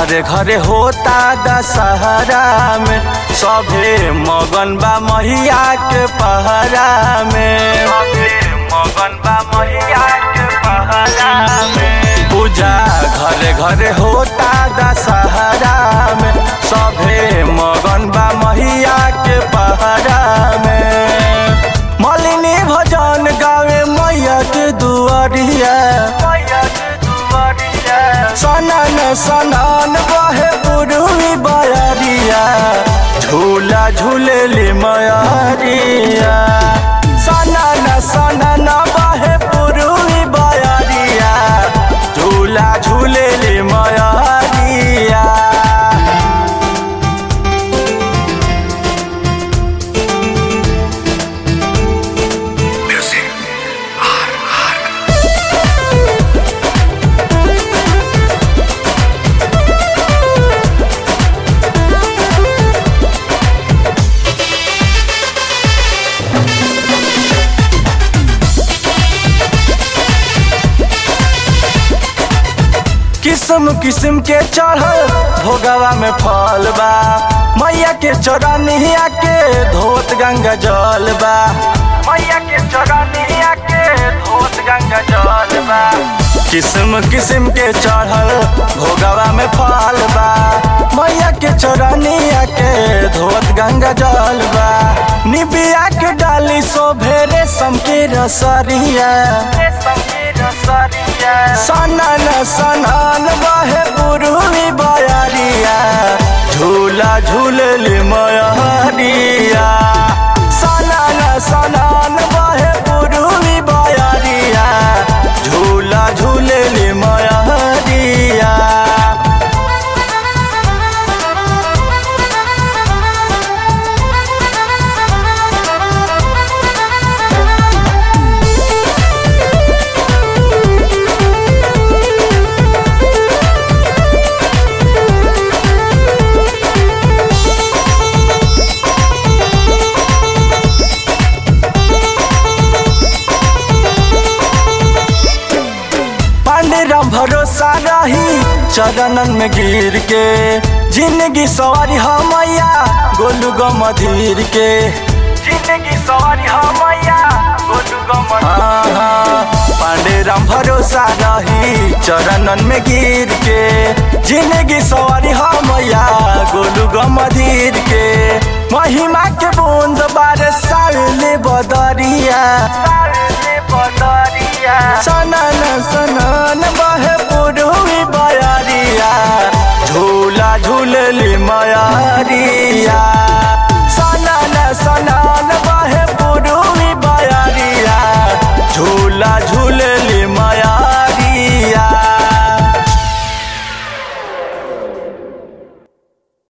घरे घरे होता दशहरा में सभे मगन बा मैया के पहरा में सभे मगन बा मैया के पहरा में पूजा घरे घरे होता दशहरा में सभे मगन बा मैया के पहरा में मलिनी भजन गावे मैया के दुआरिया मैया के दुआरिया सनन सनन बहे पुरुवी बयरिया झूला झूलेली मयरिया सनन सनन बहे पुरुवी बयरिया झूला झूलेली मयरिया किस्म किस्म के चढ़ल भोगवा में फल बा मैया के चौरानिया के धोत गंगा जल बा मैया के चौरानिया के धोत गंगा जल बा किस्म किस्म के चढ़ल भोगवा में फल बा मैया के चौरानिया के धोत गंगा जल बा निबिया के डाली सो भेरे सम के रसरिया सनन सनन बहे पुरुवी बयरिया झूला झूलली मयरिया सनन सनन बहे पुरुवी बयरिया झूला झूलली मयरिया पांडे राम भरोसा रही चरणन में गिर के जिंदगी सवारी हमैया गोलू गो मधीर के जिंदगी सवारी हमैया गोलू गो पांडे राम भरोसा रही चरणन में गिर के जिंदगी सवारी हमैया गोलू गो मधीर के महिमा के बूंद बारे साले बदरिया साले बदरिया सनन सनन बहे पुरुवी बयरिया झूला झूलली मया